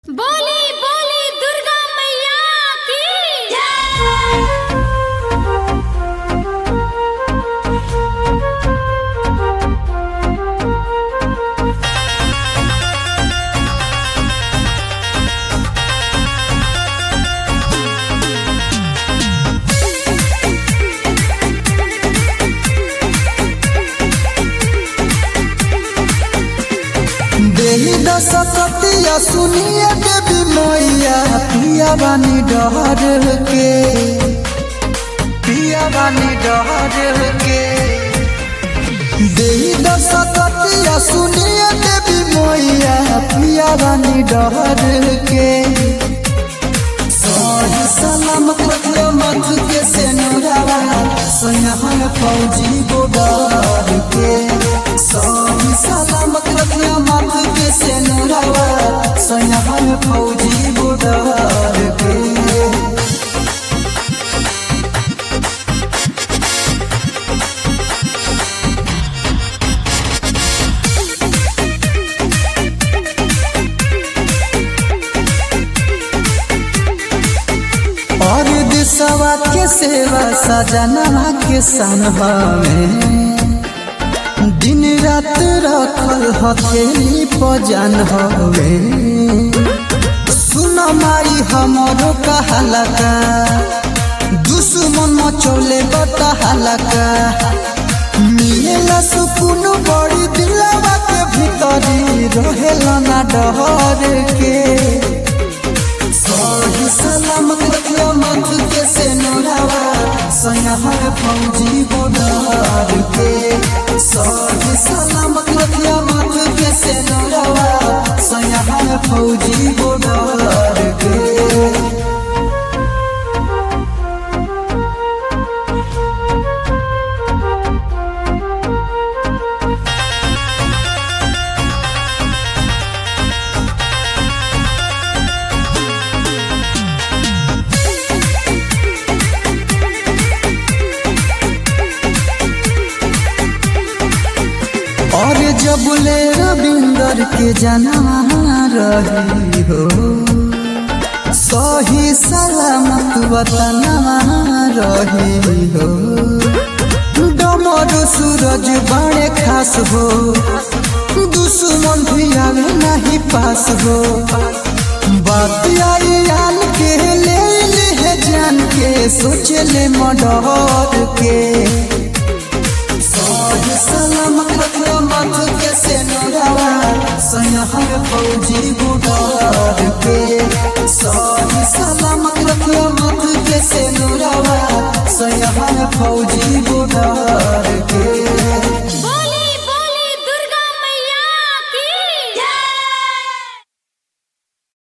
बोली बोली दुर्गा मैया की देही दशकतिया सुनिए देवी मैया पिया बानी डहर के पिया बानी डहर के देही दशकतिया सुनिए देवी मैया पिया बानी डहर के सही सलामत रखियो मत के से नुरावा सोनहर फौजी गोडर के सही सलामत रखियो मत के से नुरावा सोनहर फौजी गोडर के और दिशवा के सेवा सजना के सनहा में दिन रात रखल हथेली पजन हवे सुन माई हमरो कहलका दुश्मन मचौले बता हलका मिलेला सुकून बड़ी दिलवा के भीतरी रहेला ना डहर के सही सलामत रखियो मत के से नोरावा सनहर फौजी बोडार के सही सलामत रखियो मत के से नोरावा सनहर फौजी बोडार के और जब ले रविंदर के जना रही हो सही सलामत वतनवा रही हो डमर सूरज बड़े खास हो दुश्मन भी आवे नहीं पास हो बात आई आन के ले ले जान के सोच ले मडर के सही सलामत रखियो मत के से नोरावा सनहर फौजी बुडार के सही सलामत रखियो मत के से नोरावा सनहर फौजी बुडार